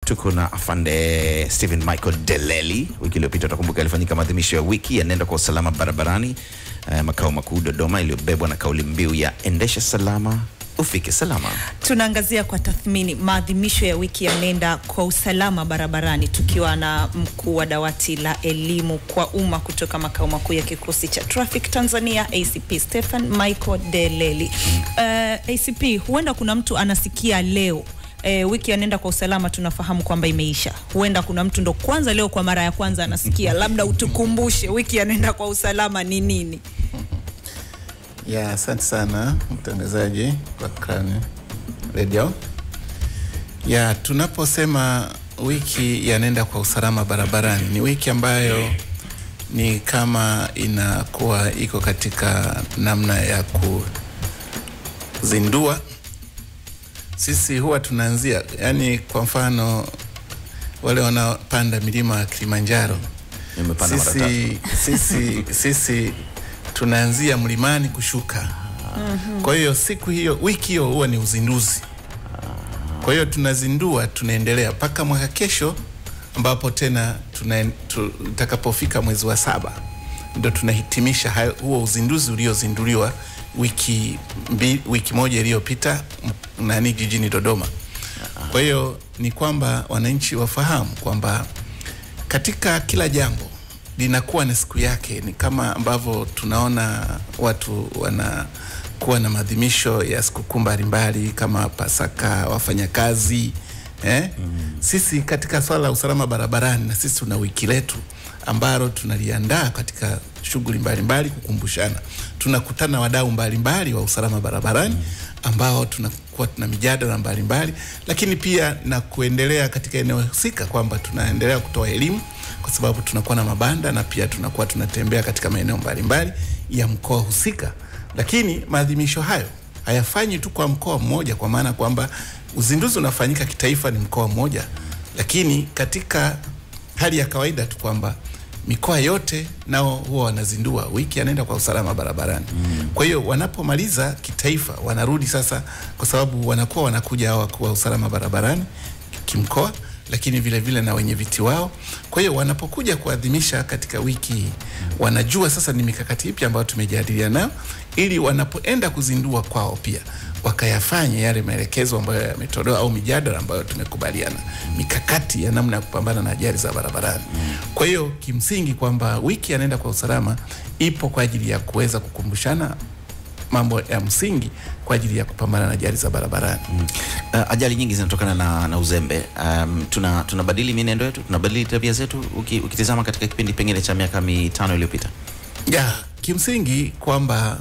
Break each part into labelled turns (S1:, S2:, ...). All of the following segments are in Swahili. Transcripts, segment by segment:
S1: tuko na afande Stephen Michael Deleli. Wiki iliyopita utakumbuka ilifanyika maadhimisho ya wiki ya nenda kwa usalama barabarani eh, makao makuu Dodoma, iliyobebwa na kauli mbiu ya endesha salama ufike salama.
S2: Tunaangazia kwa tathmini maadhimisho ya wiki ya nenda kwa usalama barabarani, tukiwa na mkuu wa dawati la elimu kwa umma kutoka makao makuu ya kikosi cha Traffic Tanzania ACP Stephen Michael Deleli. Uh, ACP, huenda kuna mtu anasikia leo E, wiki ya nenda kwa usalama tunafahamu kwamba imeisha. Huenda kuna mtu ndo kwanza leo kwa mara ya kwanza anasikia, labda utukumbushe wiki ya nenda kwa usalama ni nini?
S3: Ya, asante sana mtangazaji wa Cran Radio. Ya, tunaposema wiki ya nenda kwa usalama barabarani ni wiki ambayo ni kama inakuwa iko katika namna ya kuzindua. Sisi huwa tunaanzia, yani kwa mfano wale wanaopanda milima ya Kilimanjaro
S1: Nimepanda mara tatu.
S3: sisi, sisi, sisi tunaanzia mlimani kushuka. Kwa hiyo siku hiyo, wiki hiyo huwa ni uzinduzi. Kwa hiyo tunazindua, tunaendelea mpaka mwaka kesho, ambapo tena tuna- tu- tutakapofika mwezi wa saba ndo tunahitimisha hayo- huo uzinduzi uliozinduliwa wiki, mbi, wiki moja iliyopita m- nani jijini Dodoma. Kwa hiyo ni kwamba wananchi wafahamu kwamba katika kila jambo linakuwa na siku yake. Ni kama ambavyo tunaona watu wanakuwa na maadhimisho ya sikukuu mbalimbali kama Pasaka, wafanyakazi eh? Sisi katika swala la usalama barabarani, na sisi tuna wiki letu ambalo tunaliandaa katika shughuli mbalimbali kukumbushana. Tunakutana na wadau mbalimbali wa usalama barabarani ambao tunakuwa tuna mijadala mbalimbali, lakini pia na kuendelea katika eneo husika kwamba tunaendelea kutoa elimu kwa sababu tunakuwa na mabanda na pia tunakuwa tunatembea katika maeneo mbalimbali ya mkoa husika. Lakini maadhimisho hayo hayafanyi tu kwa mkoa mmoja, kwa maana kwamba uzinduzi unafanyika kitaifa, ni mkoa mmoja, lakini katika hali ya kawaida tu kwamba mikoa yote nao huwa wanazindua wiki anaenda kwa usalama barabarani. Kwa hiyo wanapomaliza kitaifa, wanarudi sasa, kwa sababu wanakuwa wanakuja hawa wakuu wa usalama barabarani kimkoa, lakini vile vile na wenye viti wao. Kwa hiyo wanapokuja kuadhimisha katika wiki hii, wanajua sasa ni mikakati ipi ambayo tumejadiliana nayo, ili wanapoenda kuzindua kwao pia wakayafanye yale maelekezo ambayo yametolewa au mijadala ambayo tumekubaliana, mikakati ya namna ya kupambana na ajali za barabarani. Kwa hiyo kimsingi kwamba wiki anaenda kwa usalama ipo kwa ajili ya kuweza kukumbushana mambo ya msingi kwa ajili ya kupambana na ajali za barabarani.
S1: Uh, ajali nyingi zinatokana na, na uzembe. Um, tuna tunabadili mienendo yetu, tunabadili tabia zetu, uki, ukitizama katika kipindi pengine cha miaka mitano iliyopita.
S3: Ya, kimsingi kwamba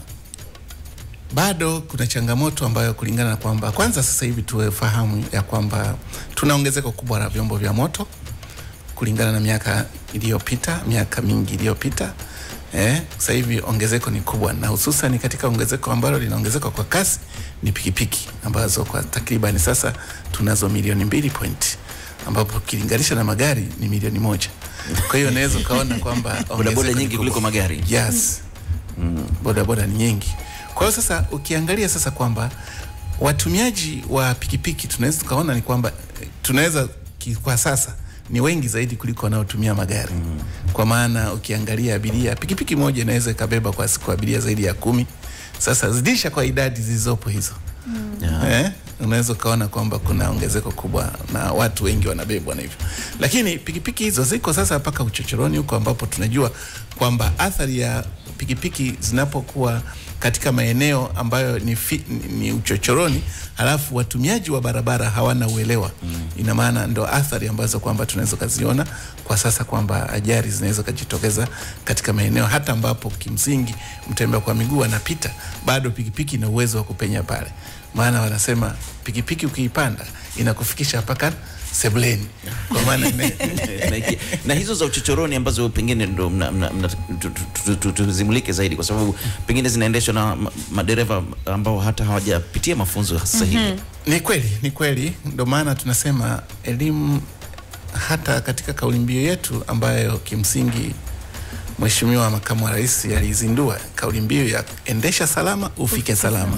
S3: bado kuna changamoto ambayo kulingana na kwamba kwanza sasa hivi tuwefahamu ya kwamba tuna ongezeko kubwa la vyombo vya moto kulingana na miaka iliyopita, miaka mingi iliyopita. Eh, sasa hivi ongezeko ni kubwa na hususan katika ongezeko ambalo linaongezeka kwa kasi ni pikipiki ambazo kwa takriban sasa tunazo milioni mbili point ambapo ukilinganisha na magari ni milioni moja. Kwa hiyo unaweza ukaona kwamba
S1: Bodaboda
S3: ongezeko ni
S1: nyingi
S3: kubwa.
S1: kuliko magari.
S3: Yes. Bodaboda ni nyingi. Kwa hiyo sasa ukiangalia sasa kwamba watumiaji wa pikipiki tunaweza tukaona ni kwamba eh, tunaweza ki- kwa sasa ni wengi zaidi kuliko wanaotumia magari. Kwa maana ukiangalia abiria, pikipiki moja inaweza ikabeba kwa siku abiria zaidi ya kumi. Sasa zidisha kwa idadi zilizopo hizo
S1: Yeah.
S3: eh, unaweza ukaona kwamba kuna ongezeko kubwa na watu wengi wanabebwa na hivyo, lakini pikipiki hizo ziko sasa mpaka uchochoroni huko, ambapo tunajua kwamba athari ya pikipiki zinapokuwa katika maeneo ambayo ni, fi, ni, ni uchochoroni, halafu watumiaji wa barabara hawana uelewa mm. Ina maana ndo athari ambazo kwamba tunaweza kuziona kwa sasa kwamba ajali zinaweza kujitokeza katika maeneo hata ambapo kimsingi mtembea kwa miguu anapita, bado pikipiki ina uwezo wa kupenya pale maana wanasema pikipiki ukiipanda inakufikisha mpaka sebuleni, kwa maana ina-
S1: na, iki- na hizo za uchochoroni ambazo pengine ndo mna- mna- mna- tu- tu- tu- tu- tuzimulike zaidi kwa sababu pengine zinaendeshwa na ma- madereva ambao hata hawajapitia mafunzo sahihi.
S3: Ni kweli, ni kweli. Ndio maana tunasema elimu, hata katika kauli mbiu yetu ambayo kimsingi Mheshimiwa Makamu wa Rais aliizindua kauli mbiu ya endesha salama ufike salama.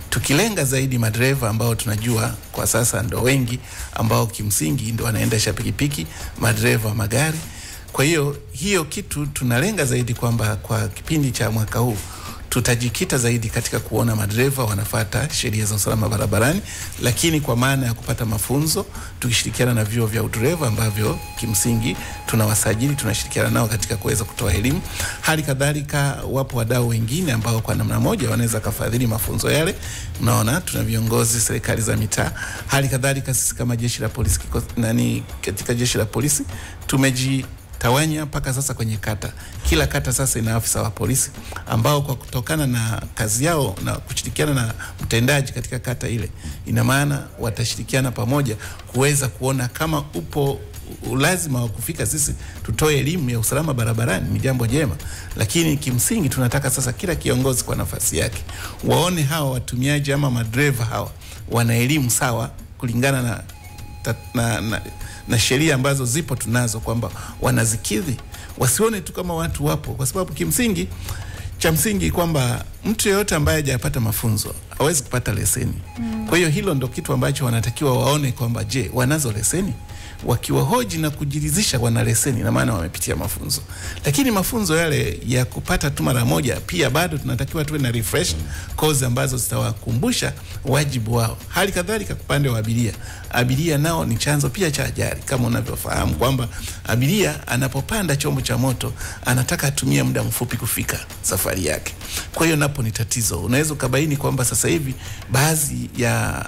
S3: tukilenga zaidi madereva ambao tunajua kwa sasa ndo wengi ambao kimsingi ndo wanaendesha pikipiki, madereva wa magari. Kwa hiyo hiyo kitu tunalenga zaidi kwamba kwa kipindi cha mwaka huu tutajikita zaidi katika kuona madereva wanafata sheria za usalama barabarani, lakini kwa maana ya kupata mafunzo tukishirikiana na vyuo vya udereva ambavyo kimsingi tunawasajili, tunashirikiana nao katika kuweza kutoa elimu. Hali kadhalika wapo wadau wengine ambao kwa namna moja wanaweza kafadhili mafunzo yale. Unaona, tuna viongozi serikali za mitaa. Hali kadhalika sisi kama jeshi la polisi kiko, nani katika jeshi la polisi tumeji tawanya mpaka sasa kwenye kata. Kila kata sasa ina afisa wa polisi ambao kwa kutokana na kazi yao na kushirikiana na mtendaji katika kata ile, ina maana watashirikiana pamoja kuweza kuona kama upo ulazima wa kufika sisi tutoe elimu ya usalama barabarani ni jambo jema, lakini kimsingi tunataka sasa kila kiongozi kwa nafasi yake waone hawa watumiaji ama madereva hawa wana elimu sawa kulingana na, ta, na, na na sheria ambazo zipo tunazo kwamba wanazikidhi, wasione tu kama watu wapo, kwa sababu kimsingi cha msingi kwamba mtu yeyote ambaye hajapata mafunzo hawezi kupata leseni. Mm. Kwa hiyo hilo ndo kitu ambacho wanatakiwa waone kwamba je, wanazo leseni? Wakiwahoji na kujiridhisha wana leseni, na maana wamepitia mafunzo. Lakini mafunzo yale ya kupata tu mara moja, pia bado tunatakiwa tuwe na refresh course ambazo zitawakumbusha wajibu wao. Hali kadhalika upande wa abiria, abiria nao ni chanzo pia cha ajali, kama unavyofahamu kwamba abiria anapopanda chombo cha moto anataka atumie muda mfupi kufika safari yake. Kwa hiyo napo ni tatizo. Unaweza ukabaini kwamba sasa hivi baadhi ya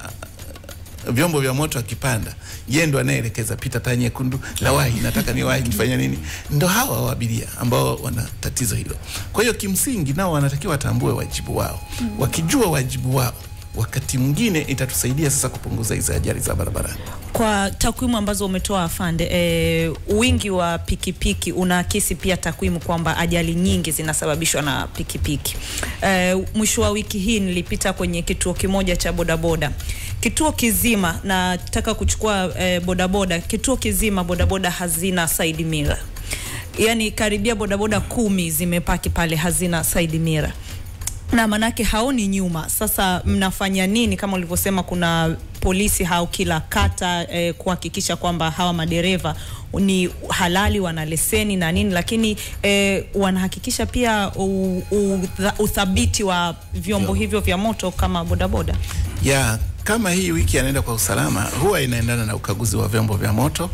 S3: vyombo vya moto akipanda, yeye ndo anayeelekeza pita taa nyekundu, na wahi, nataka ni wahi kifanya nini. Ndo hawa wa abiria ambao wana tatizo hilo. Kwa hiyo kimsingi nao wanatakiwa watambue wajibu wao. Wakijua wajibu wao, wakati mwingine itatusaidia sasa kupunguza hizi ajali za barabarani.
S2: Kwa takwimu ambazo umetoa afande, e, wingi wa pikipiki unaakisi pia takwimu kwamba ajali nyingi zinasababishwa na pikipiki. E, mwisho wa wiki hii nilipita kwenye kituo kimoja cha bodaboda, kituo kizima, nataka kuchukua e, bodaboda, kituo kizima bodaboda hazina side mirror, yani karibia bodaboda kumi zimepaki pale hazina side mirror na manake haoni nyuma. Sasa mnafanya nini? Kama ulivyosema, kuna polisi hao kila kata eh, kuhakikisha kwamba hawa madereva ni halali, wana leseni na nini, lakini eh, wanahakikisha pia u, u, uthabiti wa vyombo hivyo vya moto kama bodaboda.
S3: ya kama hii wiki anaenda kwa usalama huwa inaendana na ukaguzi wa vyombo vya moto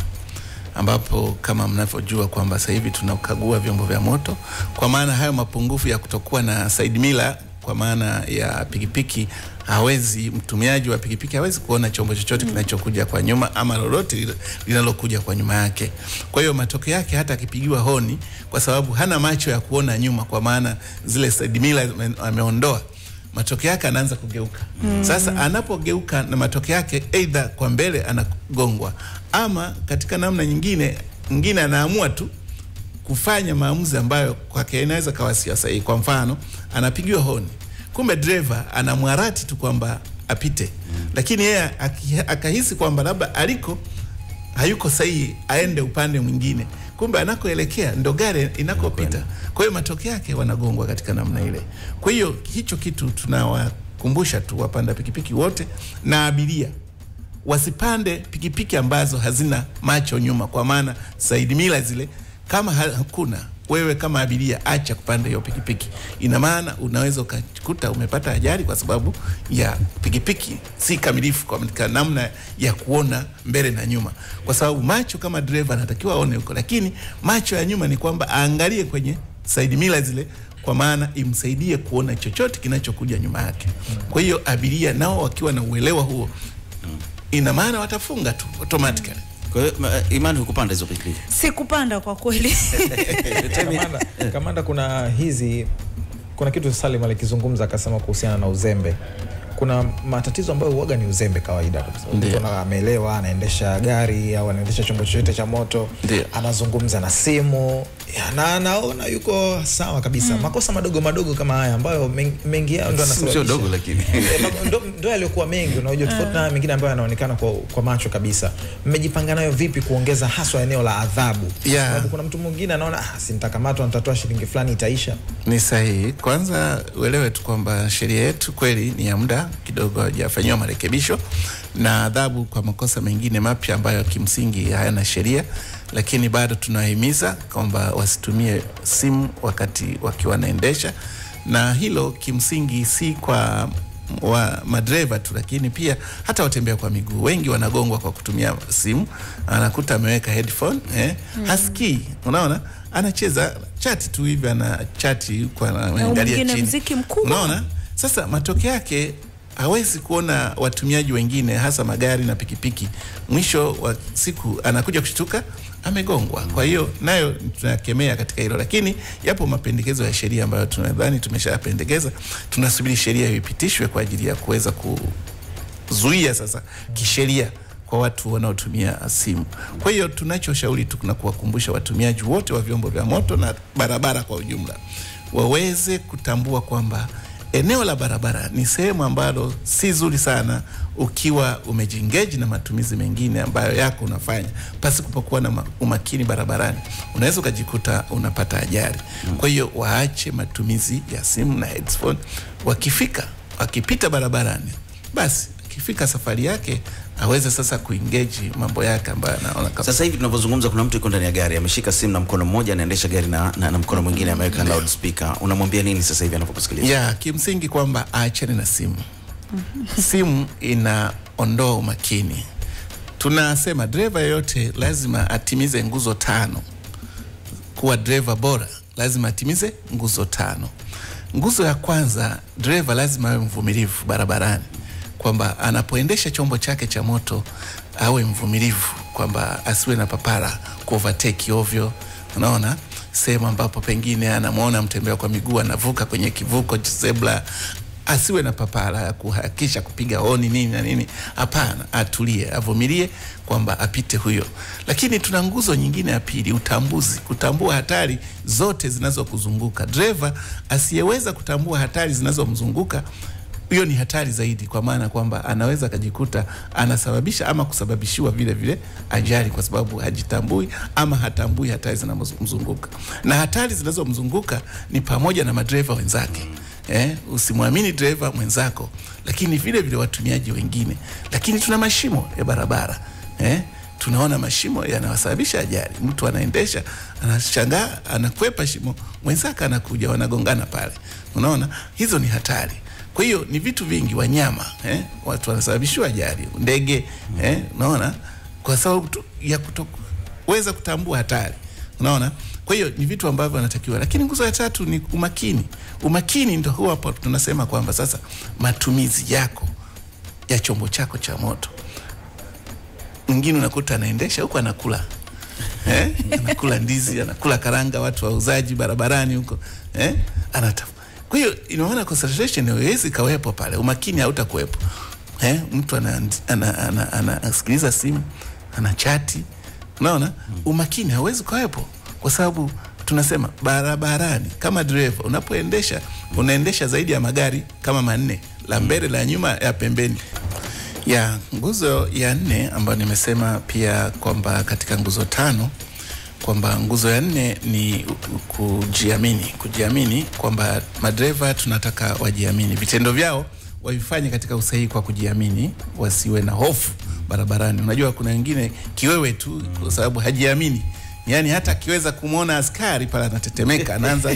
S3: ambapo kama mnavyojua kwamba sasa hivi tunakagua vyombo vya moto, kwa maana hayo mapungufu ya kutokuwa na side mirror kwa maana ya pikipiki, hawezi mtumiaji wa pikipiki hawezi kuona chombo chochote kinachokuja kwa nyuma ama lolote linalokuja kwa nyuma yake. Kwa hiyo matokeo yake hata akipigiwa honi, kwa sababu hana macho ya kuona nyuma, kwa maana zile side mirror ameondoa matokeo yake anaanza kugeuka. Mm. Sasa anapogeuka na matokeo yake aidha kwa mbele anagongwa ama katika namna nyingine nyingine anaamua tu kufanya maamuzi ambayo kwake inaweza kawa sio sahihi. Kwa mfano, anapigiwa honi, kumbe driver anamwarati tu kwamba apite. Mm. Lakini yeye akahisi kwamba labda aliko hayuko sahihi aende upande mwingine kumbe anakoelekea ndo gari inakopita. Kwa hiyo matokeo yake wanagongwa katika namna ile. Kwa hiyo hicho kitu tunawakumbusha tu wapanda pikipiki wote na abiria wasipande pikipiki ambazo hazina macho nyuma, kwa maana side mirror zile kama hakuna wewe kama abiria acha kupanda hiyo pikipiki. Ina maana unaweza ukakuta umepata ajali kwa sababu ya pikipiki si kamilifu kwa namna ya kuona mbele na nyuma, kwa sababu macho kama dereva anatakiwa aone huko, lakini macho ya nyuma ni kwamba aangalie kwenye side mirror zile, kwa maana imsaidie kuona chochote kinachokuja nyuma yake. Kwa hiyo abiria nao wakiwa na uelewa huo, ina maana watafunga tu automatically.
S1: Kwa hiyo Imani, hukupanda hizo pikipiki?
S2: Sikupanda kwa kweli.
S4: Kamanda, kamanda, kuna hizi kuna kitu Salim alikizungumza akasema kuhusiana na uzembe. Kuna matatizo ambayo huaga ni uzembe kawaida kabisa. Mtu ameelewa, anaendesha gari au anaendesha chombo chochote cha moto,
S3: Ndiyo.
S4: anazungumza na simu Ya, na naona yuko sawa kabisa makosa madogo madogo kama haya ambayo men- mengi yao ndo
S1: sio
S4: yanasababisha
S1: dogo lakini
S4: Eh, ma- ndo, ndo yaliyokuwa mengi unajua tofauti na haya mengine ambayo yanaonekana kwa, kwa macho kabisa mmejipanga nayo vipi kuongeza haswa eneo la adhabu
S3: Yeah.
S4: sababu kuna mtu mwingine anaona ah, si nitakamatwa nitatoa shilingi fulani itaisha
S3: Ni sahihi. Kwanza uelewe tu kwamba sheria yetu kweli ni ya muda kidogo, hajafanyiwa marekebisho na adhabu kwa makosa mengine mapya ambayo kimsingi hayana sheria, lakini bado tunawahimiza kwamba wasitumie simu wakati wakiwa wanaendesha, na hilo kimsingi si kwa wa madereva tu, lakini pia hata watembea kwa miguu wengi wanagongwa kwa kutumia simu. Anakuta ameweka headphone eh, hasikii, unaona, anacheza chati tu hivi, ana chati huko anaangalia
S2: mwingine
S3: chini,
S2: mziki mkubwa.
S3: unaona. Sasa matokeo yake hawezi kuona watumiaji wengine, hasa magari na pikipiki. Mwisho wa siku anakuja kushtuka amegongwa. Kwa hiyo nayo tunakemea katika hilo, lakini yapo mapendekezo ya sheria ambayo tunadhani tumeshapendekeza. Tunasubiri sheria hiyo ipitishwe kwa ajili ya kuweza kuzuia sasa kisheria kwa watu wanaotumia simu. Kwa hiyo tunachoshauri tu na kuwakumbusha watumiaji wote wa vyombo vya moto na barabara kwa ujumla waweze kutambua kwamba eneo la barabara ni sehemu ambalo si zuri sana ukiwa umejingeji na matumizi mengine ambayo yako unafanya pasi kupokuwa na ma- umakini barabarani, unaweza ukajikuta unapata ajali. Kwa hiyo waache matumizi ya simu na headphone. Wakifika wakipita barabarani, basi akifika safari yake aweze sasa kuengage mambo yake ambayo anaona kama
S1: Sasa hivi tunavyozungumza, kuna mtu yuko ndani ya gari ameshika simu na mkono mmoja anaendesha gari na, na, na mkono mwingine ameweka loudspeaker. Unamwambia nini sasa hivi anapokusikiliza?
S3: ya kimsingi kwamba aachane na simu. Simu inaondoa umakini. Tunasema dereva yeyote lazima atimize nguzo tano. Kuwa dereva bora lazima atimize nguzo tano. Nguzo ya kwanza, dereva lazima awe mvumilivu barabarani, kwamba anapoendesha chombo chake cha moto awe mvumilivu, kwamba asiwe na papara ku overtake ovyo, unaona sehemu ambapo pengine anamwona mtembea kwa miguu anavuka kwenye kivuko zebra, asiwe na papara ya kuhakikisha kupiga honi nini na nini. Hapana, atulie, avumilie kwamba apite huyo. Lakini tuna nguzo nyingine ya pili, utambuzi, kutambua hatari zote zinazokuzunguka. Dereva asiyeweza kutambua hatari zinazomzunguka hiyo ni hatari zaidi, kwa maana kwamba anaweza akajikuta anasababisha ama kusababishiwa vile vile ajali, kwa sababu hajitambui ama hatambui hatari zinazomzunguka. Na hatari zinazomzunguka ni pamoja na madereva wenzake. Eh, usimwamini dereva mwenzako, lakini vile vile watumiaji wengine. Lakini tuna mashimo ya barabara eh, tunaona mashimo yanawasababisha ajali. Mtu anaendesha anashangaa, anakwepa shimo, mwenzake anakuja, wanagongana pale. Unaona, hizo ni hatari. Kwa hiyo ni vitu vingi, wanyama eh, watu wanasababishiwa ajali, ndege eh, unaona, kwa sababu tu ya kutoweza kutambua hatari, unaona. Kwa hiyo ni vitu ambavyo wanatakiwa, lakini nguzo ya tatu ni umakini. Umakini ndo huwa hapo tunasema kwamba sasa matumizi yako ya chombo chako cha moto. Mwingine unakuta anaendesha huko anakula eh, anakula ndizi, anakula karanga, watu wauzaji barabarani huko eh, anatafu kwa hiyo inaona concentration haiwezi kawepo pale, umakini hautakuwepo. Eh, mtu anasikiliza ana, ana, ana, anasikiliza simu ana chati, unaona umakini hauwezi kawepo, kwa sababu tunasema barabarani, kama dereva unapoendesha, unaendesha zaidi ya magari kama manne, la mbele, la nyuma, ya pembeni ya nguzo ya nne ambayo nimesema pia kwamba katika nguzo tano kwamba nguzo ya nne ni u- u- kujiamini, kujiamini kwamba madereva tunataka wajiamini, vitendo vyao wavifanye katika usahihi kwa kujiamini, wasiwe na hofu barabarani. Unajua kuna wengine kiwewe tu kwa sababu hajiamini Yaani hata akiweza kumwona askari pale anatetemeka, anaanza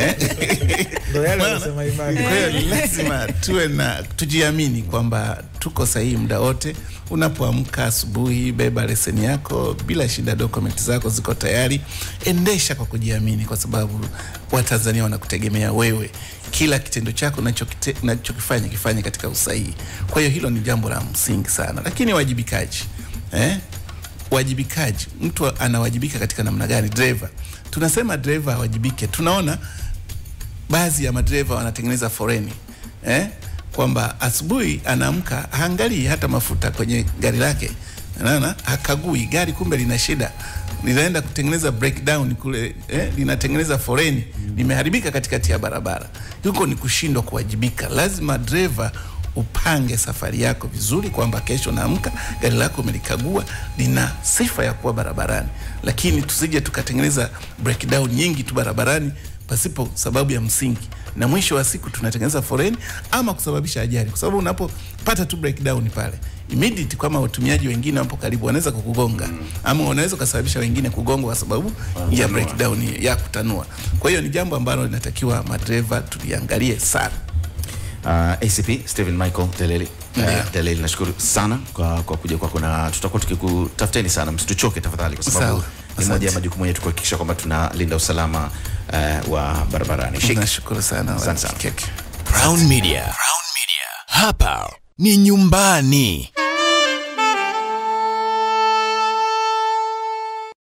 S4: Ndio yale
S3: Unaona?
S4: wanasema imani.
S3: Kwa hiyo ni lazima tuwe na tujiamini kwamba tuko sahihi muda wote. Unapoamka asubuhi, beba leseni yako bila shida, dokumenti zako ziko tayari, endesha kwa kujiamini, kwa sababu Watanzania wanakutegemea wewe. Kila kitendo chako unachokite- unachokifanya kifanye katika usahihi. Kwa hiyo hilo ni jambo la msingi sana, lakini wajibikaji eh? wajibikaji, mtu anawajibika katika namna gani? Dereva, tunasema dereva awajibike. Tunaona baadhi ya madereva wanatengeneza foreni eh? kwamba asubuhi anaamka haangalii hata mafuta kwenye gari lake, naona hakagui gari, kumbe lina shida. linaenda kutengeneza breakdown kule eh, linatengeneza foreni limeharibika katikati ya barabara, huko ni kushindwa kuwajibika. Lazima dereva upange safari yako vizuri, kwamba kesho naamka gari lako umelikagua lina sifa ya kuwa barabarani, lakini tusije tukatengeneza breakdown nyingi tu barabarani pasipo sababu ya msingi, na mwisho wa siku tunatengeneza foreni ama kusababisha ajali, kwa sababu unapopata tu breakdown pale immediate, kama watumiaji wengine wapo karibu, wanaweza kukugonga ama unaweza ukasababisha wengine kugongwa kwa sababu ya breakdown ya kutanua. Kwa hiyo ni jambo ambalo linatakiwa madereva tuliangalie sana.
S1: Uh, ACP Stephen Michael Deleli uh, Deleli, nashukuru sana kwa, kwa kuja kwako na tutakuwa tukikutafuteni sana, msituchoke tafadhali, kwa sababu
S3: Sawa,
S1: ni moja ya
S3: asante.
S1: majukumu yetu kuhakikisha kwamba tunalinda usalama uh, wa barabarani. Shik.
S3: Nashukuru sana
S1: Asante sana.
S3: Keke.
S5: Crown Media. Crown Media. Hapa ni nyumbani.